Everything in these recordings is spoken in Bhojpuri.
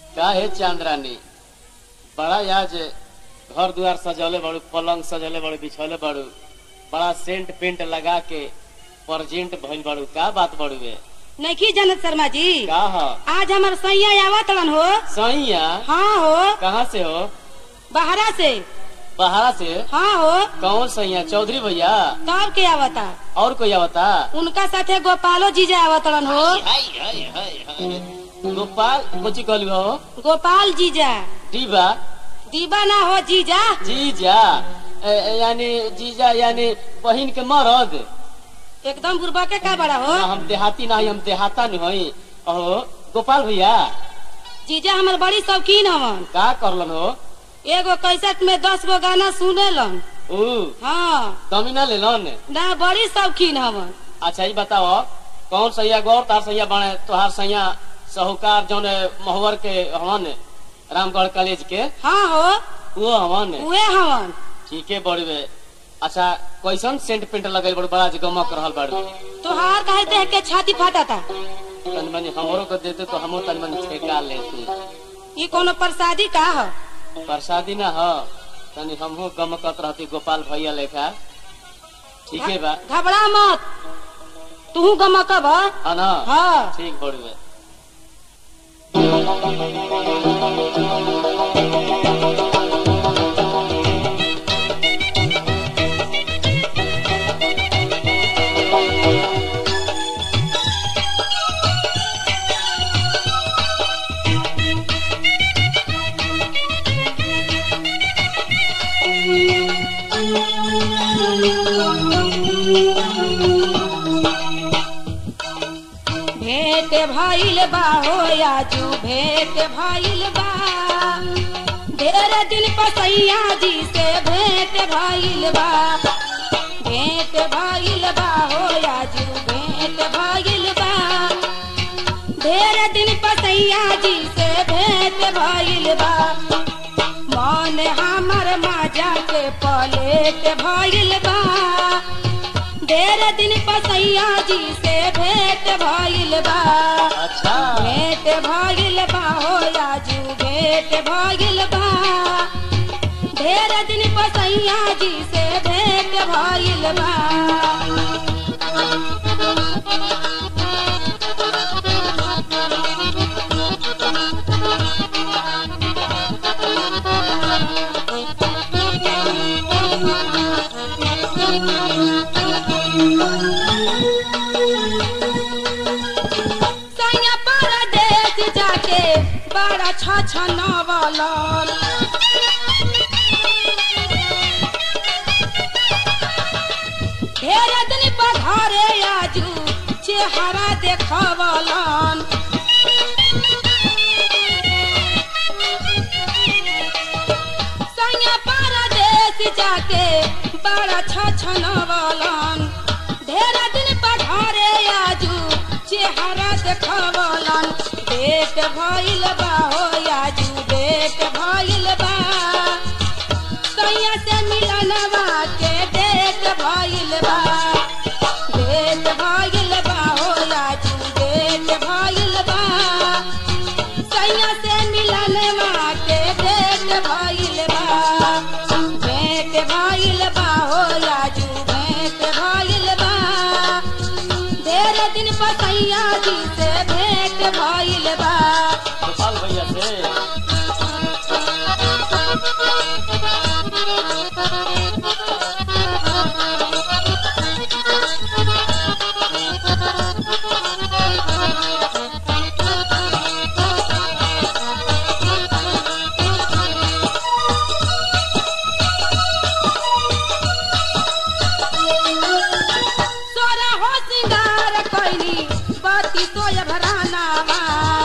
का है चांद्रानी बड़ा आज घर द्वार सजौले बड़ू पलंग सजौले बड़ू बिछौले बड़ू बड़ा सेंट पेंट लगा के परजेंट भइल बड़ू का बात बड़ू बे नहीं जानत शर्मा जी का ह आज हमार सैया आवत रहन हो सैया हाँ हो कहाँ से हो बाहरा से बहारा से हाँ हो कौन सैया चौधरी भैया तब के आवता और कोई आवता उनका साथे गोपालो जीजा आवत रहन हो हाय हाय हाय हाय गोपाल कोची कहलू हो गोपाल जीजा डीबा दीवा ना हो जीजा जीजा ए, ए, यानी जीजा यानी बहिन के मरद एकदम बुरबा के का बड़ा हो ना हम देहाती ना हई, हम देहाता नहीं हई अहो गोपाल भैया जीजा हमार बड़ी शौकीन हवन का करलन हो एगो कैसेट में दस गो गाना सुनेलन ऊ हाँ कमी ना लेलन ना बड़ी शौकीन हवन अच्छा ये बताओ कौन सैया गौर तार सैया बने तोहार सैया साहूकार जौन महुवर के हवन रामगढ़ कॉलेज के हाँ हो वो हवन उहे हवन ठीक है बड़वे अच्छा कैसन सेंट पेंट लगल बड़ बड़ा जे गमक रहल बाड़ू तोहार कहे देख के छाती फाटा था तनी मनी हमरो को देते तो हमो तनी मनी ठेका लेती ये कोनो प्रसादी का हो प्रसादी ना हो तनी हमहू गमकत रहती गोपाल भैया लेखा ठीक है बा घबरा मत तू गमकब है ना हाँ ठीक बड़वे भेंट भइल बा हो आजू भेंट भइल बा ढेर दिन पसैया जी से भेंट भइल बा भेंट भइल बा हो आजू भेंट भइल बा ढेर दिन पसैया जी से भेंट भइल बा मन हमर माजा के पलेट भइल बा ढेर दिन पसैया जी से भेंट भइल बा अच्छा भेंट भइल बा हो आजू भेंट भइल बा ढेर दिन पसैया जी से भेंट भइल बा सैया परदेश जाके बड़ा छछनवलन ढेर दिन पर घरे आजू चेहरा देखवलन सैया परदेश जाके बड़ा छछनवलन ढेर दिन पर घरे आजू चेहरा देखवलन डेट भइल बा हो आजू डेट भइल बा सैया से मिलनवा के डेट भइल बा डेट भइल बा हो आजू डेट भइल बा सैया से मिलनवा के डेट भइल बा भेंट भइल बा हो आजू भेंट भइल बा ढेर दिन पसैया जी से भेंट भइल बा गोपाल भैया से सोरा हो सिंगार कैली बाती सोय भरानावा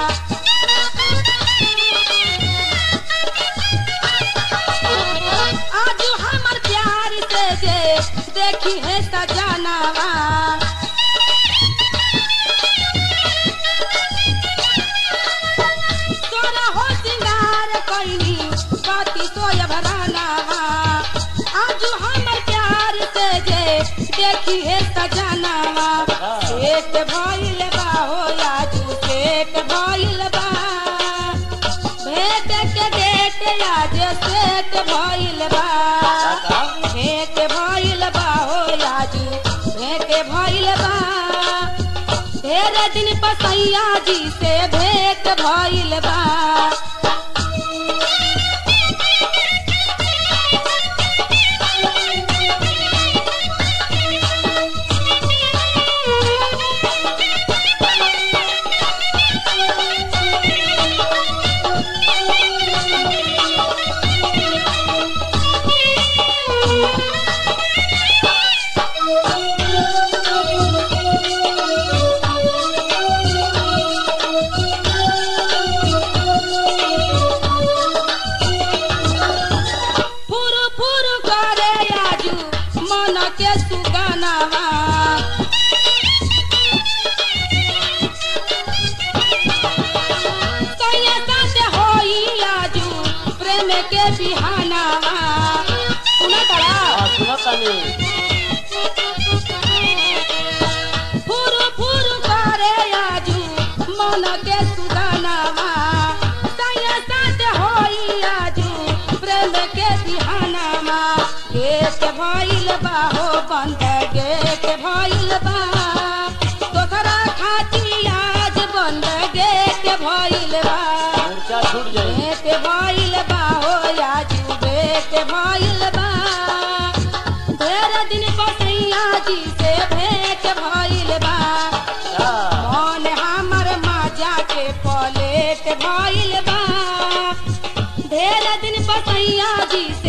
आजू हमर प्यार से जे देखी है सजनावा सोरा हो सिंगार कैली बाती सोय भरानावा आजू हमर प्यार से जे देखी है सजनावा सेठ भइल बा हो आजू सेठ भइल बा भेट आज सेट भइल बा का भेट भइल बा हो आज भेट भइल बा ढेर दिन पसैया जी से भेट भइल बा फुरु फुरु करे आजू मन के सुगनावा सैया साथे होई आजू प्रेम के बिहानावा सुना तड़ा हाँ सुनो तनी फुरु फुरु करे आजू मन के सुगनावा सैया साथे होई आजू प्रेम के बिहानावा गेट भइल बा हो बंद गेट भइल बा तोहरा खातिर आज बंद गेट भइल बा मूर्छा छूट जाई भेट भइल बा हो आजू भेट भइल बा ढेर दिन पसैया जी से भेट भइल बा हाँ, मन हमर माजा के पलेट भइल बा ढेर दिन पसैया जी